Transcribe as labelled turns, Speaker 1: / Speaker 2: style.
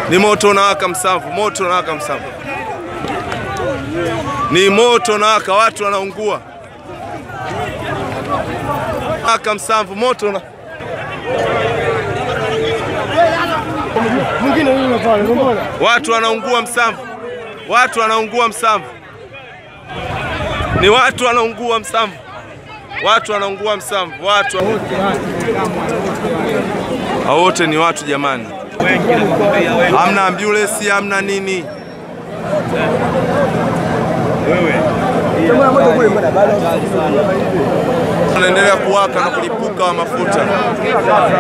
Speaker 1: Ni moto unawaka Msamvu, moto unawaka Msamvu, ni moto unawaka, watu wanaungua waka Msamvu, moto una watu wanaungua Msamvu, watu wanaungua Msamvu, ni watu wanaungua Msamvu, watu wanaungua Msamvu, watu wote ni watu jamani, hamna ambulance, hamna nini. Unaendelea kuwaka na kulipuka wa mafuta.